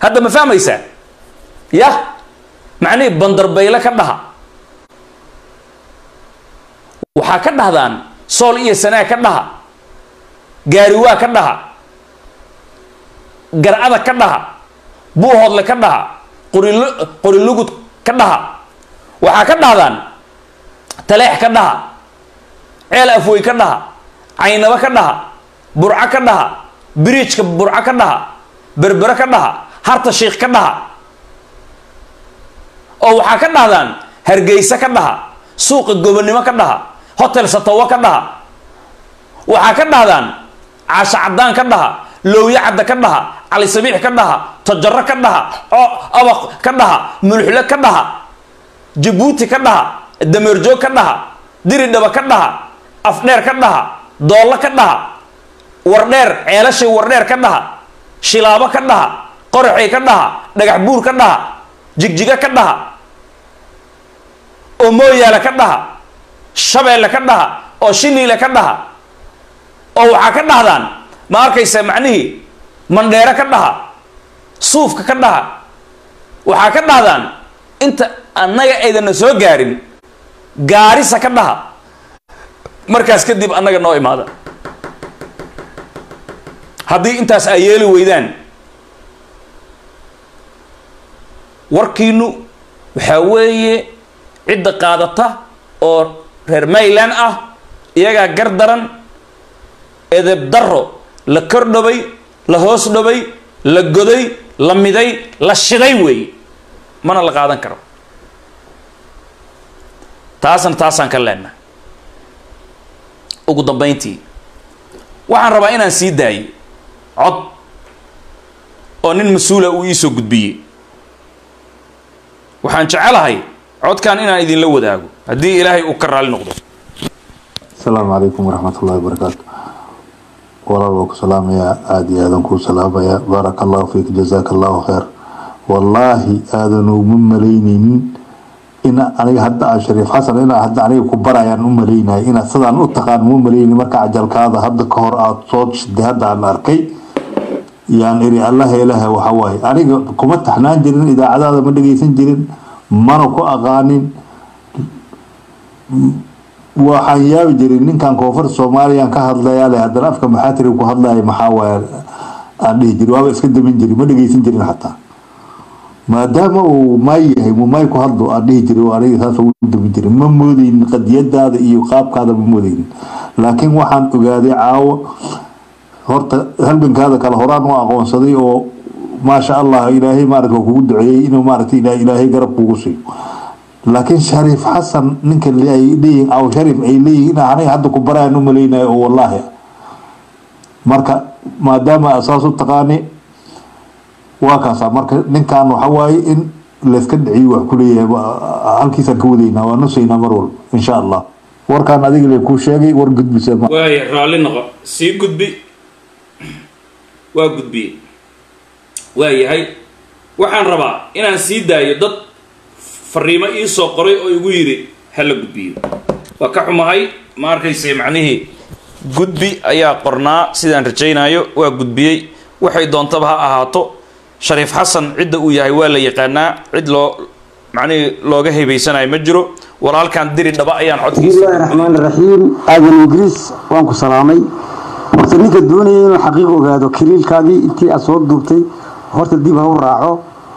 hadda ma fahmaysaa yah macnihii bandarbayle ka dhaha waxaa ka dhahdaan sool iyo sanaa ka dhaha gaariwaa ka dhaha garcada ka dhaha buuhoodle ka dhaha qorilo qorilugud ka dhaha waxaa ka dhahdaan taleex ka dhaha ceel afwey ka dhaha caynabo ka dhaha burco ka dhaha biriijka burco ka dhaha berbere ka dhaha harta shiikh ka dhaha oo waxaa ka dhahdaan hargeysa ka dhaha suuqa gobonnimo ka dhaha hotel satawo ka dhaha waxaa ka dhahdaan caasho caddaan ka dhaha lowye cadda ka dhaha cali sabiix ka dhaha tojaro ka dhaha abaq ka dhaha mulxule ka dhaha jabuuti ka dhaha dameerjoog ka dhaha diridhaba ka dhaha afdheer ka dhaha doollo ka dhaha wardheer ceelashay wardheer ka dhaha shilaabo ka dhaha qoraxay ka dhaha dhagax buur ka dhaha jigjiga ka dhaha oo mooyaale ka dhaha shabeelle ka dhaha oo shiniile ka dhaha oo waxaa ka dhahdaan ma arkaysa macnihii mandheere ka dhaha suufka ka dhaha waxaa ka dhahdaan inta annaga aydana soo gaarin gaarisa ka dhaha markaas kadib annaga noo imaada haddii intaas ay yeeli weydaan warkiinu waxaa weeye cidda qaadata oo reer mayland ah iyagaa gar daran edeb daro la kor dhobay la hoos dhobay la goday la miday la shiday weeye mana la qaadan karo taasna taasaan ka leenahay ugu dambayntii waxaan rabaa inaan sii daayo cod oo nin mas-uula uu iisoo gudbiyey waxaan jecelahay codkan inaan idinla wadaago haddii ilaahay uu ka raali noqdo asalaamu calaykum waraxmat ullahi wabarakaatu walaal waa ku salaamayaa aada iyo aadan kuu salaamayaa baaraka allahu fiik jazaaka allahu khayr wallaahi aadan uma malaynaynin in aniga hadda aan shariif xasan inaa hadda aniga ku barayaan u malaynaya inaad sidaan u taqaan ma malayni marka cajalkaada hadda ka hor aada soo shiday hadda aan arkay yaan iri allaha ilaaha waxa waaye aniga kuma taxnaan jirin idaacadaada ma dhageysan jirin mana ku aqaanin waxaan yaabi jirin ninkan koonfurta soomaaliyan ka hadlayaa le haddana afka maxaatiri ku hadlaya maxaa waaye aan dhihi jirin waaba iska damin jirin ma dhageysan jirin xataa maadaama uu maay yahay mu maay ku hadlo aan dhihi jirin aniga saas ugu damin jirin ma moodeynin qadiyadaada iyo qaabkaada ma moodeynin laakiin waxaan ogaaday caawo horta halgankaada kale horaan u aqoonsaday oo maasha allah ilaahay maarata kugu duceeyey inuu maarata ilaahay garab kugu siiyo laakiin shariif xasan ninka ay leeyihin aw shariif ay leeyihin in aniga hadda ku barayaan u malaynayo oo wallaahi marka maadaama saas u taqaani waa kaasa marka ninkan waxa waaye in layska dhiciyo wax kuleeyahay halkiisaan ka wadaynaa waa nusaynaa mar walba insha allah warkaan adiga le kuu sheegay war gudbisa waaya raalli noqo sii gudbi waa gudbiye waa yahay waxaan rabaa inaan sii daayo dad fariimo ii soo qoray oo igu yidhi hala gudbiyo waa ka xumahay ma arkayse macnihii gudbi ayaa qornaa sidaan rajaynayo waa gudbiyey waxay doontaba ha ahaato shariif xasan cidda uu yahay waa la yaqaanaa cid loo macnihii looga hebaysanayo ma jiro walaalkan diri dhaba ayaan codkiisa bismillahi raxmaan raxiim aadan ingiriis waan ku salaamay horta ninka doonaya inuu xaqiiq ogaado kaliilkaagii intii aad soo duubtay horta dib ha u raaco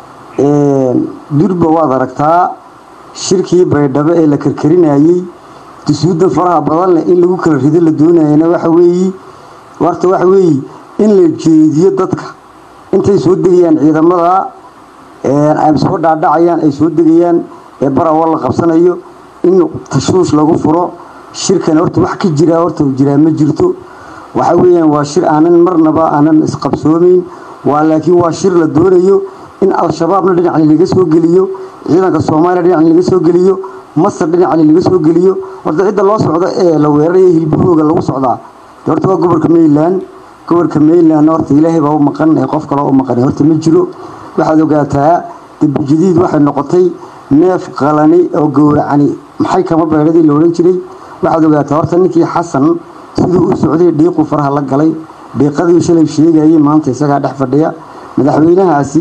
durba waad aragtaa shirkii baydhabo ee la karkarinayey dusuudan faraha badan leh in lagu kala rido la doonayana waxa weeyi warta waxa weeyi in la jeediyo dadka intay soo degayaan ciidamada ay soo dhaadhacayaan ay soo degayaan ee barawa la qabsanayo in tashuush lagu furo shirkan horta wax ka jiraa horta jiraa ma jirto waxa weeyaan waa shir aanan marnaba aanan isqabsoomayn waa laakiin waa shir la doonayo in al-shabaabna dhinacni laga soo geliyo ciidanka soomaaliya dhinacni laga soo geliyo masar dhinacni laga soo geliyo horta cidda loo socdo ee la weeraraya hilbahooga lagu socdaa horta waa gobolka mayland gobolka mayland horta ilaahay baa u maqan ee qof kale u maqan horta ma jiro waxaad ogaataa debujadiid waxay noqotay neef qalani oo gowracani maxay kama beedhadii la odhan jiray waxaad ogaataa horta ninkii xasan siduu u socday dhiiqu faraha la galay dhiiqadii shalay sheegayay maanta isagaa dhex fadhiya madaxweynahaasi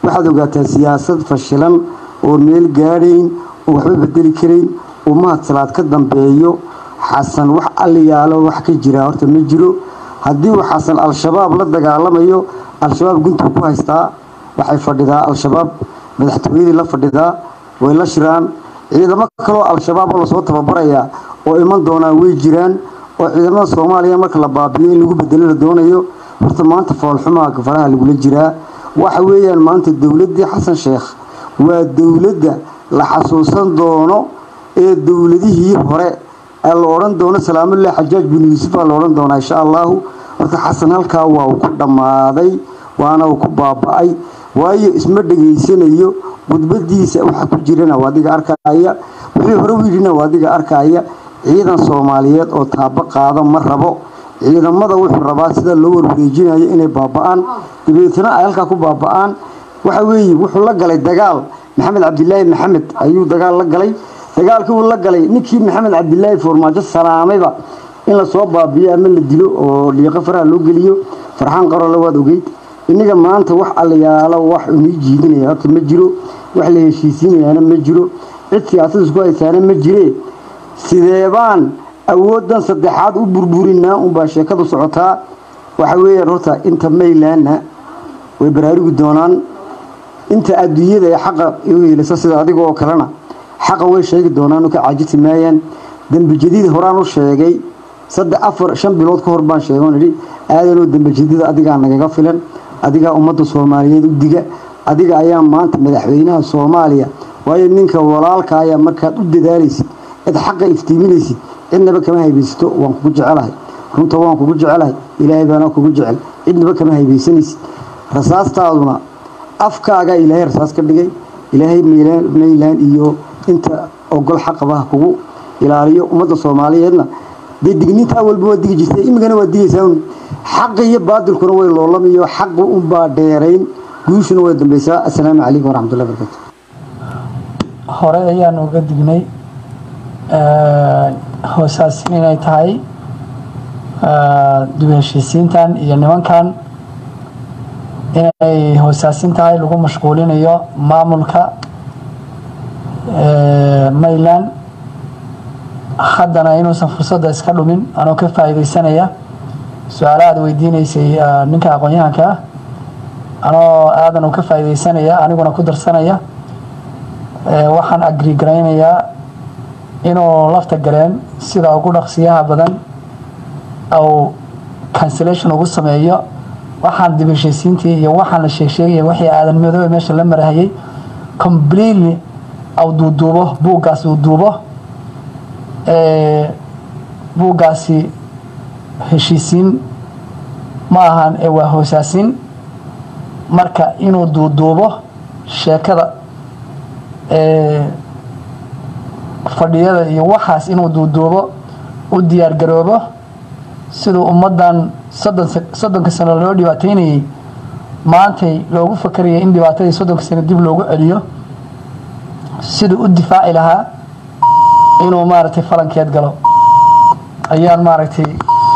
waxaad ogaataa siyaasad fashilan oo meel gaadhayn oo waxba bedeli karayn oo mahad salaad ka dambeeyo xasan wax alliyaalo wax ka jira horta ma jiro haddii uu xasan al-shabaab la dagaalamayo al-shabaab guntuu ku haystaa waxay fadhidaa al-shabaab madaxtooyadii la fadhidaa way la shiraan ciidamo kaloo al-shabaab oo lasoo tababarayaa oo iman doonaan way jiraan oo ciidamada soomaaliya marka la baabiyo in lagu bedelo la doonayo horta maanta foolxumaa faraha lagula jiraa waxa weeyaan maanta dowladdii xasan sheekh waa dowladda la xasuusan doono ee dowladihii hore ee la odhan doono salaamullahi xajaaj bin yuusuf aa la odhan doonaa insha allahu horta xasan halkaa waa uu ku dhammaaday waana uu ku baaba-ay waayo isma dhegaysanayo khudbadiisa waxa ku jirana waa adiga arkaya wixii hore u yidhina waa adiga arkaya ciidan soomaaliyeed oo taabo qaado ma rabo ciidamada wuxuu rabaa sida loo warwareejinayo inay baaba-aan dabeetna ay halkaa ku baaba-aan waxa weeye wuxuu la galay dagaal maxamed cabdilaahi maxamed ayuu dagaal la galay dagaalkii uu la galay ninkii maxamed cabdilaahi foormaajo salaamayba in lasoo baabiyo ama la dilo oo dhiiqo faraha loo geliyo farxaan qarole waad ogeyd innaga maanta wax allayaalo wax unii jiidinaya horta ma jiro wax la heshiisiinayaana ma jiro cid siyaasad isku haysaana ma jiree sideebaan awooddan saddexaad u burburinaa unbaa sheekadu socotaa waxa weeyaan horta inta maylaana way baraarugi doonaan inta adduunyada ee xaqa u helisa sida adiga oo kalena xaqa way sheegi doonaan oo ka caajisi maayaan dembi jadiid horaan u sheegay saddex afar shan bilood ka hor baan sheegay oon idhi aadanoo dembi jadiid adigaa nagaga filan adigaa ummadda soomaaliyeed u diga adiga ayaa maanta madaxweynaha soomaaliya waayo ninka walaalka ayaa markaad u dadaalaysid cid xaqa iftiiminaysid cidnaba kama haybaysato waan kugu jecelahay runta waan kugu jecelahay ilaahay baana kugu jecel cidnaba kama haybaysanaysid rasaastaaduna afkaagaa ilaahay rasaas ka dhigay ilaahay maylaan iyo inta ogol xaqabaha kugu ilaaliyo ummadda soomaaliyeedna dee digniinta awalba waa digi jirtay imigana waa digaysaa un xaqi iyo baadilkuna way loolamayo xaqu unbaa dheerayn guushuna way dambaysaa assalaamu calaykum waraxmatullahi barakaatu hore ayaan uga dignay hoosaasin inay tahay dib heshiisiintan iyo nimankan inay hoosaasin tahay lagu mashquulinayo maamulka mayland haddana inuusan fursadda iska dhumin anoo ka faa'iidaysanaya su-aala aad weydiinaysay ninka aqoon-yahanka ah anoo aadan uu ka faa'iidaysanaya aniguna ku darsanaya waxaan agri garaynayaa inuu lafta galeen sida ugu dhaqsiyaha badan ou cancellation ugu sameeyo waxaan dib heshiisiintii iyo waxaan la sheegsheegaya wixii aadan madoobe meesha la marahayay completely au duuduubo buuggaas uu duubo buuggaasi heshiisiin ma ahan ee waa hoosaasin marka inuu duuduubo sheekada fadhiyada iyo waxaas inuu duuduubo u diyaar garoobo siduu ummaddan soddon soddonka sano loo dhibaateynayay maantay loogu fakarayay in dhibaatadii soddonka sano dib loogu celiyo siduu u difaaci lahaa inuu maaragtay falankeed galo ayaan maaragtay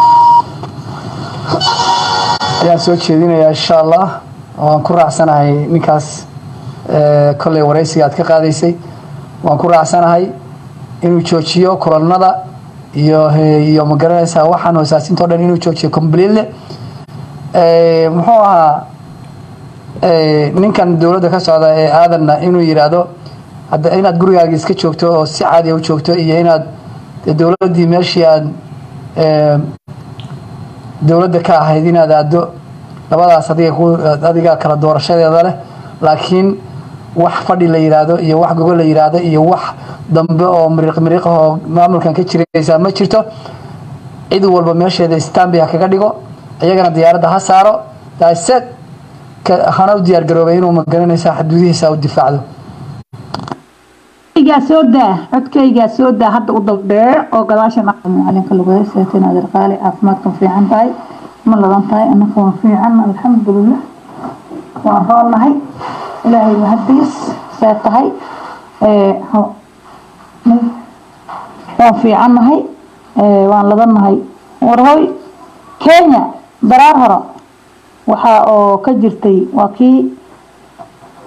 ayaan soo jeedinayaa insha allah waan ku raacsanahay ninkaas kolley waraysiga aad ka qaadaysay waan ku raacsanahay inuu joojiyo kulanada iyo iyo ma garanaysaa waxaan hoosaasinto dhan inuu joojiyo completely muxuu ahaa ninkan dowladda ka socda ee aadanna inuu yidhaahdo hadda inaad gurigaaga iska joogto oo si caadiya u joogto iyo inaad dowladdii meeshii aad dowladda ka ahayd inaad aado labadaas adiga ku adiga kala doorashadeeda leh laakiin wax fadhi la yidhaahdo iyo wax gogol la yidhaahdo iyo wax dambe oo miriiq miriiq oo maamulkan ka jiraysaa ma jirto cid walba meesheeda stambi ha kaga dhigo iyagana diyaaradda ha saaro daaseed hana u diyaar garoobay inuu magaranaysaa xuduudihiisa u difaacdo codkaygaa soo daa codkaygaa soo daa hadda u daldhee oo gadaasha macalinka lagu heeseeto inaad irqaali caafimaadkan fiican tahay ma ladan tahay anaka waan fiican alxamdulilah waan roonnahay ilaahay mahadiis see tahay waan fiicannahay waan ladannahay warhoy kenya daraar hore waxaa oo ka jirtay waa kii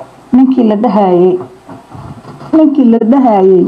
ninkii la dhahayey ninkii la dhahayey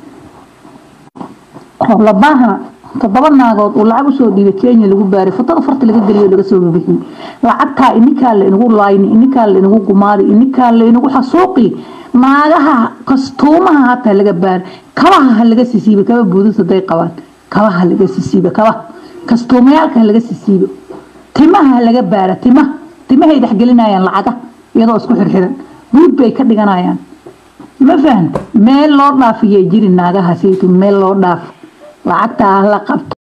labaahana toddoba naagood uu lacag usoo dhiibay kenya lagu baaray fotada farta laga geliyo laga soo bixiyey lacagtaa inikaa la inagu laayni inikaa la inagu gumaadi inikaa la inagu xasuuqi naagaha kastuumaha hataa laga baaray kabaha ha laga sisiiba kaba buudus haday qabaan kabaha ha laga sisiiba kabaha kastuumayaalka ha laga sisiibo timaha ha laga baara timaha timahay dhexgelinayaan lacaga iyadoo isku xirxiran buud bay ka dhiganayaan ma fahan meel loo dhaafiyay jiri naagaha saytu meel loo dhaaf lacagtaa la qabto